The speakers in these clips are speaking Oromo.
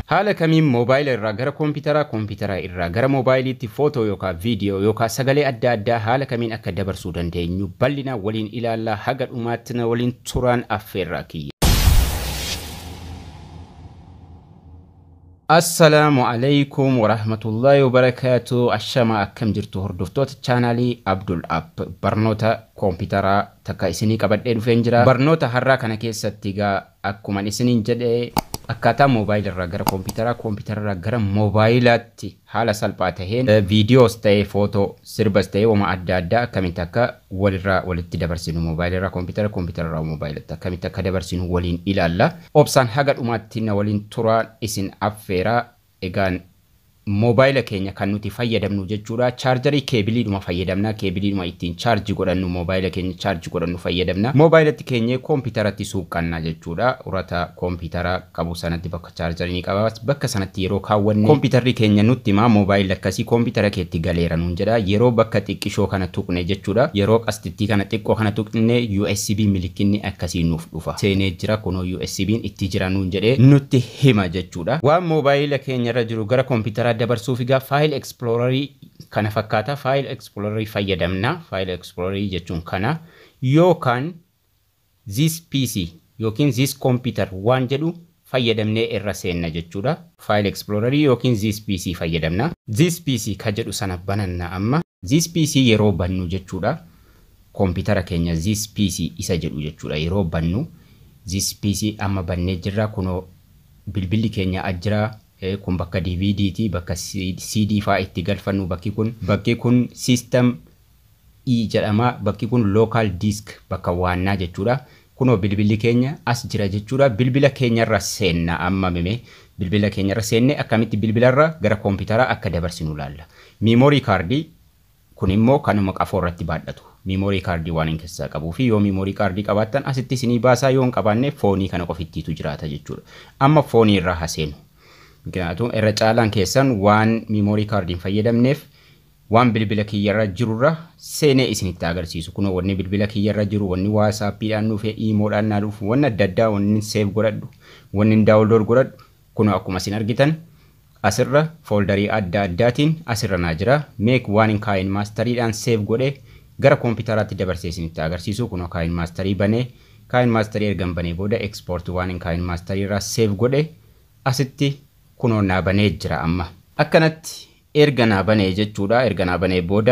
Haala kamiin moobaayila irraa gara koompitaraa, koompitaraa irraa gara moobaayiliitti footoo yookaan viidiyoo yookaan sagalee adda addaa haala kamiin akka dabarsuu dandeenyu bal'ina waliin ilaallaa haga dhumaatti na waliin turaan affeerraa kiyya. Assalaamu alaikum warahmatullahi wabarakaatu ashama akkam jirtu hordoftoota chaanaalii Abdul App barnoota koompitaraa takka isinii qabadhee dhufeen jira. Barnoota har'aa kana keessatti egaa akkuma isiniin jedhee akkaataa moobaayila irraa gara koompitaraa koompitara irraa gara moobaayilaatti haala salphaa taheen viidiyoos ta'ee footoo sirbas ta'ee wama adda addaa akkamitti akka walirraa walitti dabarsinu moobaayila irraa koompitara koompitara irraa moobaayilatti akkamitti akka dabarsinu waliin ilaalla. Obsaan haga dhumaatti na waliin turaan isin affeeraa egaan moobaayila keenya kan nuti fayyadamnu jechuudha. Chaarjarii keebiliidhuma fayyadamna. Keebiliidhuma ittiin chaarjii godhannu moobaayila keenya chaarjii godhannu fayyadamna. Moobaayilatti keenya koompitaratti suuqqanna jechuudha. Urata koompitara qabu sanatti bakka chaarjarii ni qaba. Bakka sanatti yeroo kaawwanne koompitarri keenya nutti himaa moobaayila akkasii koompitara keetti galeera nuun jedha. Yeroo bakka xiqqishoo kana tuqne jechuudha. Yeroo qastittii kana xiqqoo kana tuqne USB milikinni akkasii nuuf dhufa. Seenee jira kunoo USB'n itti jira nuun jedhee nutti hima jechuudha. Waan moobaayila keenyarra jiru gara koompitaraa dabarsuuf egaa faayil ekspiloorarii kana fakkaata faayil ekspiloorarii fayyadamna faayil ekspiloorarii jechuun kana yookaan zis pc yookiin zis kompiitar waan jedhu fayyadamnee irra seenna jechuudha faayil ekspiloorarii yookiin zis pc fayyadamna zis pc ka jedhu sana bananna amma zis pc yeroo bannu jechuudha koompitara keenya zis pc isa jedhu jechuudha yeroo bannu zis pc amma bannee jirra kunoo bilbilli keenya ajjiraa kun bakka DVD ti bakka CD faa itti galfannu bakki kun bakki kun system E jedhama bakki kun local disk bakka waannaa jechuudha kunoo bilbilli keenya as jira jechuudha bilbila keenyarra seenna amma mime bilbila keenyarra seenne akkamitti bilbilarra gara koompitaraa akka dabarsinu laalla miimoorii kaardii kun immoo kanuma qafoo irratti baadhatu miimoorii kaardii waan hin keessaa qabuu fi yoo miimoorii kaardii qabaattan asitti isinii baasaa yoo hin qabaanne foonii kana qofittiitu jiraata jechuudha amma foonii irraa haseenu ምክንያቱም irra caalaan keessan waan miimoorii kaardiin fayyadamneef waan bilbila kiyyarra jirurra seenee isinitti agarsiisu. Kunoo wanni bilbila kiyyarra jiru wanni waasaappiidhaan dhufe iimoodhaan naa dhufu wanni adda addaa wanni seef godhadhu wanni daawunlood godhadhu kunoo akkuma isin argitan asirra fooldarii adda addaatiin asirra naa jira. Meek waan hin kaayin maastariidhaan seef godhee gara koompitaraatti dabarsee isinitti agarsiisu kunoo kaayin maastarii banee kaayin maastarii ergan banee booda ekspoortii waan hin kaayin maastarii irraa seef godhee asitti kunoo naa banee jira amma. Akkanatti erga naa banee jechuudha. Erga naa banee booda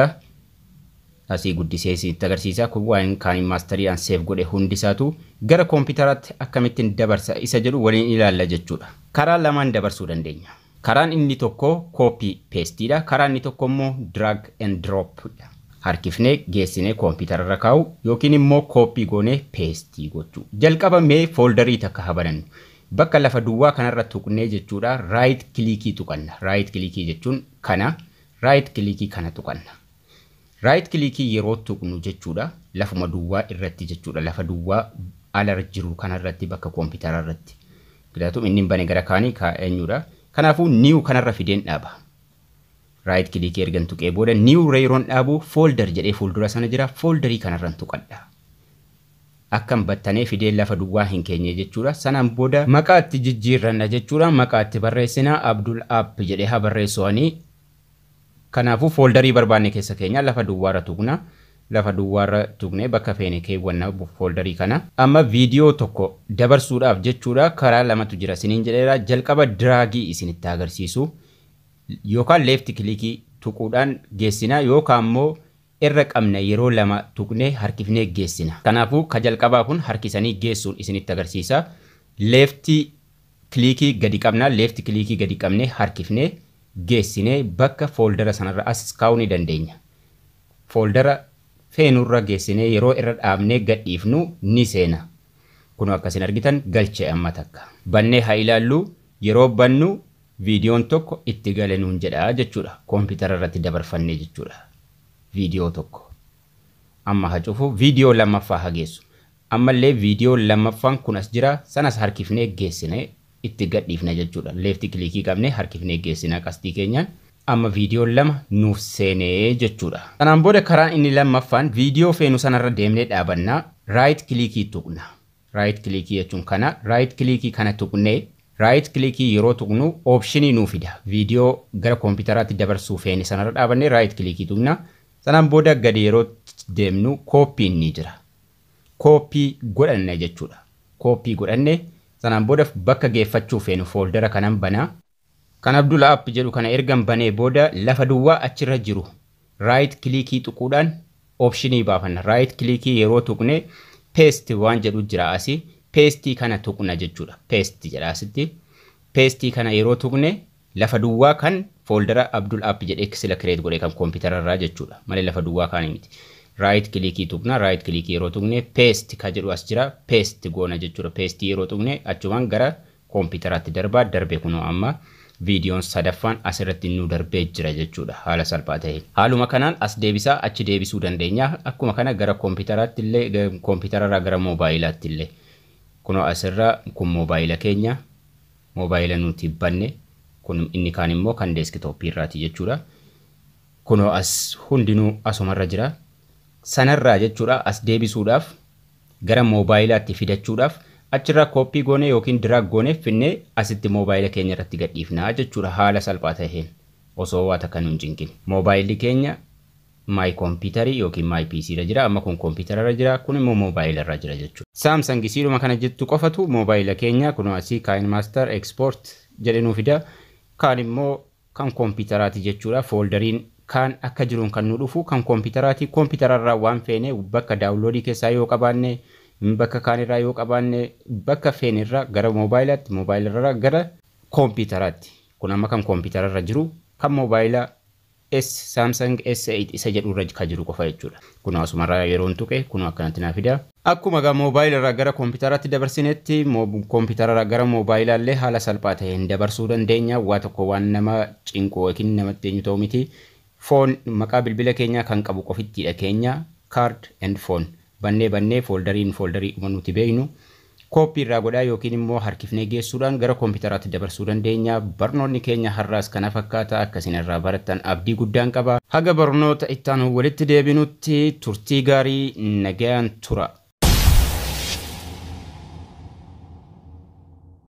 asii guddisee isinitti agarsiisa. Kun waan kaan maastariidhaan seef godhe hundisaatu gara koompitaraatti akkamittiin dabarsa isa jedhu waliin ilaalla jechuudha. Karaa lamaan dabarsuu dandeenya. Karaan inni tokko koopii peestiidha. Karaan inni tokko immoo drag and drop dha. Harkifnee geessinee koompitara kaa'u yookiin immoo koopii goonee peestii gochuu. Jalqaba mee fooldarii takka habanannu. bakka lafa duwwaa kanarra tuqnee jechuudha raayit kilikii tuqanna raayit kilikii jechuun kana raayit kilikii kana tuqanna raayit kilikii yeroo tuqnu jechuudha lafuma duwwaa irratti jechuudha lafa duwwaa ala jiru kanarratti bakka koompitara irratti filatu inni bane gara kaanii kaa'eenyudha kanaafuu niiw kanarra fideen dhaaba raayit kilikii ergan tuqee booda niiw yeroon dhaabu foolder jedhee fuuldura sana jira fooldarii kanarran tuqadha akkam battanee fidee lafa duwwaa hin keenye jechuudha. Sanaan booda maqaa itti jijjiirranna jechuudha. Maqaa itti barreessina Abdul App jedhee haa barreessuwanii. Kanaafuu fooldarii barbaanne keessa keenya lafa duwwaarra tuqna. Lafa duwwaarra tuqnee bakka feene keewwanna fooldarii kana. Amma viidiyoo tokko dabarsuudhaaf jechuudha karaa lamatu jira isiniin jedheera. Jalqaba diraagii isinitti agarsiisu yookaan leefti kilikii tuquudhaan geessina yookaan immoo irra qabna yeroo lama tuqnee harkifnee geessina. Kanaafuu ka jalqabaa kun harkisanii geessuun isinitti agarsiisa. Leefti kilikii gadi qabna, leefti kilikii gadi qabnee harkifnee geessinee bakka fooldara sanarra as kaa'uu ni dandeenya. Fooldara feenurra geessinee yeroo irra dhaabnee gadhiifnu ni seena. Kun akkasin argitan galchee amma takka. Bannee haa ilaallu yeroo bannu viidiyoon tokko itti gale nuun jedha jechuudha. Koompitara irratti dabarfannee jechuudha. viidiyoo tokko amma haa cufu viidiyoo lammaffaa haa geessu ammallee viidiyoo lammaffaan kun as jira sanas harkifnee geessine itti gadhiifna jechuudha leefti kilikii qabnee harkifnee geessina qastii keenyaan amma viidiyoo lama nuuf seenee jechuudha. Kanaan booda karaan inni lammaffaan viidiyoo feenu sanarra deemnee dhaabannaa raayit kilikii tuqna. Raayit kilikii jechuun kana raayit kilikii kana tuqnee raayit kilikii yeroo tuqnu oopshinii nuu fida viidiyoo gara koompitaraatti dabarsuu feene sanarra dhaabannee raayit kilikii tuqna sanaan booda gadi yeroo deemnu kooppiin ni jira kooppii godhanne jechuudha kooppii godhanne sanaan booda bakka geeffachuu feenu fooldara kanan banaa kan Abdul App jedhu kana ergan banee booda lafa duwwaa achirra jiru raayit kilikii tuquudhaan oopshinii baafanna raayit kilikii yeroo tuqne peesti waan jedhu jira asii peestii kana tuqna jechuudha peestii jedha asitti peestii kana yeroo tuqne lafa duwwaa kan fooldara Abdul App jedhee sila kireet godhe kan koompitara jechuudha malee lafa duwwaa kaanii miti. raayit kilikii tuqna raayit kilikii yeroo tuqne peesti ka jedhu as jira peesti goona jechuudha peestii yeroo tuqne achumaan gara koompitaraatti darbaa darbe kunoo amma viidiyoon sadaffaan asirratti nu darbee jira jechuudha haala salphaa ta'een. Haaluma kanaan as deebisaa achi deebisuu dandeenya akkuma kana gara koompitaraatti illee koompitara gara moobaayilatti illee kunoo asirra kun moobaayila keenya moobaayila nuti banne kun inni kaan immoo kan deeskitooppii irraati jechuudha. Kunoo as hundinuu asumarra jira. sanarraa jechuudha as deebisuudhaaf gara moobaayilaatti fidachuudhaaf achirraa kooppii goone yookiin diraag goone finnee asitti moobaayila keenya irratti gadhiifnaa jechuudha haala salphaa ta'een osoo waa takka nu hin cinqin. Moobaayilli keenya maay kompiitarii yookiin maay piisii irra jira amma kun kompiitara irra jira kun immoo moobaayila irra jira jechuudha. Saamsang siidhuma kana jettu qofatu moobaayila keenya kun asii kaayin maaster ekspoort jedhe nuu fida kaan immoo kan kompiitaraati jechuudha fooldariin kaan akka jiruun kan nu dhufu kan koompitaraati koompiterarraa waan feene bakka daawunloodii keessaa yoo qabaanne bakka kaanirraa yoo qabaanne bakka feenirraa gara moobaayilatti moobaayilirraa gara koompitaraatti kun amma kan koompiterarra jiru kan moobaayila S Samsung S8 isa jedhurra kan jiru qofa jechuudha. Kun asumarraa yeroon tuqe kun akkanatti naa fida. Akkuma gaa moobaayilirraa gara koompitaraatti dabarsinetti koompiterarraa gara moobaayilaallee haala salphaa ta'een dabarsuu dandeenya waa tokko waan nama cinqu yookiin namatti eenyu ta'u miti. foon maqaa bilbila keenyaa kan qabu qofittiidha keenya card and phone bannee bannee fooldariin fooldarii dhuma nuti beeknu kooppii irraa godhaa yookiin immoo harkifnee geessuudhaan gara koompitaraatti dabarsuu dandeenya barnoonni keenya har'aas kana fakkaata akkasiin irraa barattan abdii guddaan qaba haga barnoota ittaanu walitti deebinutti turtii gaarii nagayaan tura.